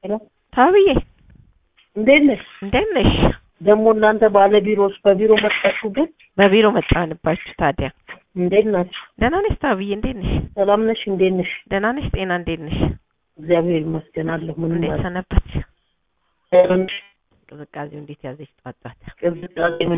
ሄሎ ታብዬ እንዴት ነሽ? እንዴት ነሽ? ደግሞ እናንተ ባለ ቢሮዎች በቢሮ መጣችሁ ግን በቢሮ መጣንባችሁ። ታዲያ እንዴት ናችሁ? ደህና ነሽ ታብዬ? እንዴት ነሽ? ሰላም ነሽ? እንዴት ነሽ? ደህና ነሽ? ጤና እንዴት ነሽ? እግዚአብሔር ይመስገን አለሁ። ምን እንዴት ማለት ሰነበች? ነው? ቅዝቃዜው እንዴት ያዘች? ጧት ጧት ቅዝቃዜ ምን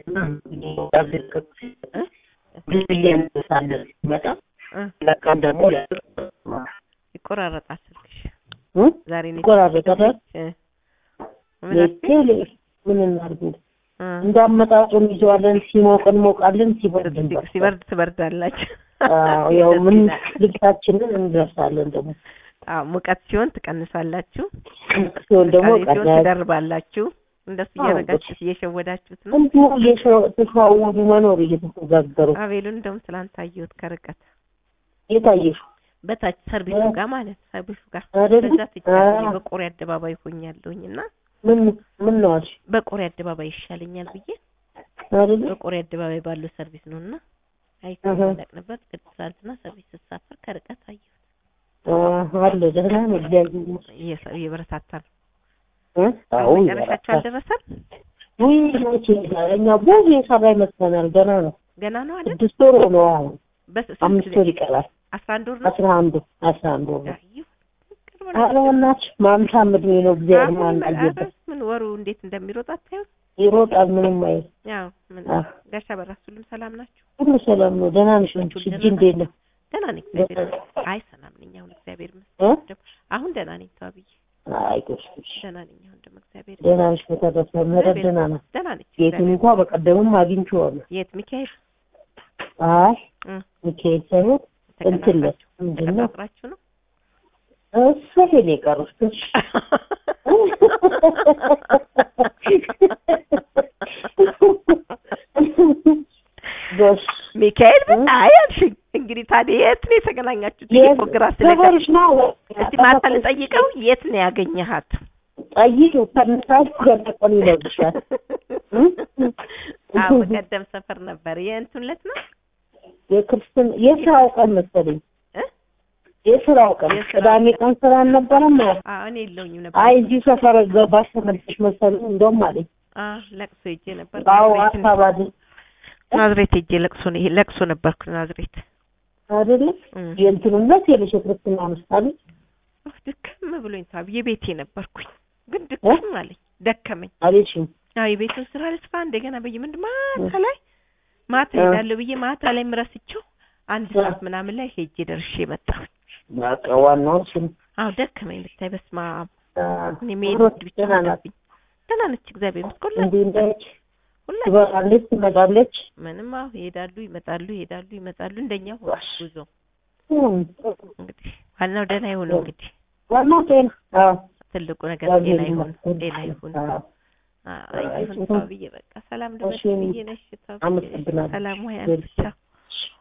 ብዙ እያነሳለን መጣ እ ለቃን ደግሞ ይቆራረጣል ስልክሽ እ? ዛሬ ነው ይቆራረጣል። እ ምን አልሽኝ? ቴሌ ምን እናድርግ እ እንዳመጣጡ እንይዘዋለን። ሲሞቅ እንሞቃለን፣ ሲበርድ ሲ- እንበርዳለን። ሲበርድ ትበርዳላችሁ። አዎ ያው ደስ ምን ይላል። ልብሳችንን እንደርሳለን። ደግሞ አዎ ሙቀት ሲሆን ትቀንሳላችሁ፣ ሲሆን ደግሞ ቅዝቃዜ ሲሆን ቀላል ትደርባላችሁ። እንደሱ አዎ፣ እያደረጋችሁ እየሸወዳችሁት ነው። እንዲሁ እየተሸዋወዱ መኖር እየተነጋገሩ አቤሉን እንደውም ትላንት አየሁት ከርቀት የታየሽ በታች ሰርቪሱ እ? ጋር ማለት ሰርቪሱ ጋር አይደል? በዛ ትቻለኝ አዎ። በቆሬ አደባባይ ሆኛለሁኝ እና ምን ምን ነው አልሽ በቆሬ አደባባይ ይሻለኛል ብዬ አይደል? በቆሬ አደባባይ ባለው ሰርቪስ ነው እና እህ። አይተናነቅንበት ቅድም ትላንትና ሰርቪስ ስሳፈር ከርቀት አየሁት። አዎ፣ አለ ደህና ነው። እግዚአብሔር ይመስገን። እየሰ- እየበረታታ ነው። እ? አዎ መጨረሻቸው አልደረሰም። ውይ መቼ ይሄዳል? እኛ ብዙ የሰራ ይመስለናል። ገና ነው። ገና ነው አይደል? ስድስት ወር ነው አሁን። በስንት አምስት ወር ይቀራል። አስራ አንድ ወር ነው። አስራ አንዱ አስራ አንዱ ወር ነው። አየሁ። ቅርብ ነው። ኧረ በእናትሽ ማምሻም እድሜ ነው። እግዚአብሔር አሁን ማን ኧረ አየበት ምን ወሩ እንዴት እንደሚሮጥ አታዩት? ይሮጣል። ምንም አይል ያው ምን አዎ። ጋሻ በራስ ሁሉም ሰላም ናቸው? ሁሉ ሰላም ነው። ደህና ነሽ? ሁሉ አንቺ ደህና እጅ እንዴት ነው? ደህና ነኝ እግዚአብሔር ይመስገን። አይ ሰላም ነኝ አሁን እግዚአብሔር እ? ይመስገን። አሁን ደህና ነኝ ተዋብዬ አይ ጎሽ ጎሽ። ደህና ነኝ አሁን ደግሞ እግዚአብሔር ደህና ነሽ? በተረፈ ምህረት ደህና ነው። ደህና ነች። ቤቱን እንኳ በቀደምም አግኝቼዋለሁ። የት ሚካኤል አይ እ ሚካኤል ሳይሆን እንትን ላይ ተቀጣጥራችሁ ምንድን ነው ተቀጣጥራችሁ ነው? እሱ ነው የቀሩት። ጎሽ ሚካኤል ምን አይ አልሽኝ። እንግዲህ ታዲያ የት ነው የተገናኛችሁት? የት ግራ ስለቀ ሰፈርሽ ነው? እስቲ ማታ ልጠይቀው የት ነው ያገኘሃት? ጠይቂው። ከነሳቱ ገለቆን ይለብሻል። አዎ በቀደም ሰፈር ነበር። የእንትን ዕለት ነው የክርስትን የስራው ቀን መሰለኝ እ? የስራው ቀን የስራው ቅዳሜ ቀን ስራ አልነበረም። አዎ እኔ የለውኝም ነበር። አይ እዚሁ ሰፈር ገባሽ ተመልሰሽ መሰለኝ እንደውም አለኝ። አዎ ለቅሶ ሄጄ ነበር። አዎ ናዝሬት አካባቢ ናዝሬት ሄጄ ለቅሶ ነው ይሄ ለቅሶ ነበርኩ ናዝሬት። አይደለም እም። የእንትኑነት የለሽ የክርስትና ምሳሌ አህ ድክም ብሎኝ ታብ የቤቴ ነበርኩኝ ግን ድክም አለኝ ደከመኝ። አለሽም አዎ የቤቱን ስራ ልስፋ እንደገና በየምንድን ማታ እ። ላይ ማታ እ። ሄዳለሁ ብዬ ማታ ላይ ምረስቸው አንድ እ። ሰዓት ምናምን ላይ ሄጄ ደርሼ መጣሁ። በቃ ዋናው እሱ ነው። አዎ ደከመኝ ብታይ በስመ አብ አዎ። እኔ መሄድ ሩት ብቻ ደህና ናት። ሆነብኝ። ደህና ነች እግዚአብሔር ይመስገን። ሁላ- እንዲህ እንዳለች ሁላችን ትበላለች ትመጣለች። ምንም አዎ ይሄዳሉ ይመጣሉ ይሄዳሉ ይመጣሉ እንደኛ ሆነ ዋሽ። ጉዞ እም። እንግዲህ ዋናው ደህና ይሁን እንግዲህ ዋናው ጤና አዎ ትልቁ ነገር እግዚአብሔር ጤና ይሁን ይመስገን። ጤና ይሁን አዎ። አይ ይሁን እሺ። ተው ብዬ በቃ ሰላም እሺ። ደረሽ ብዬ ነሽ ተው ብዬ አመሰግናለሁ። ሰላም ወይ እሺ። ብቻ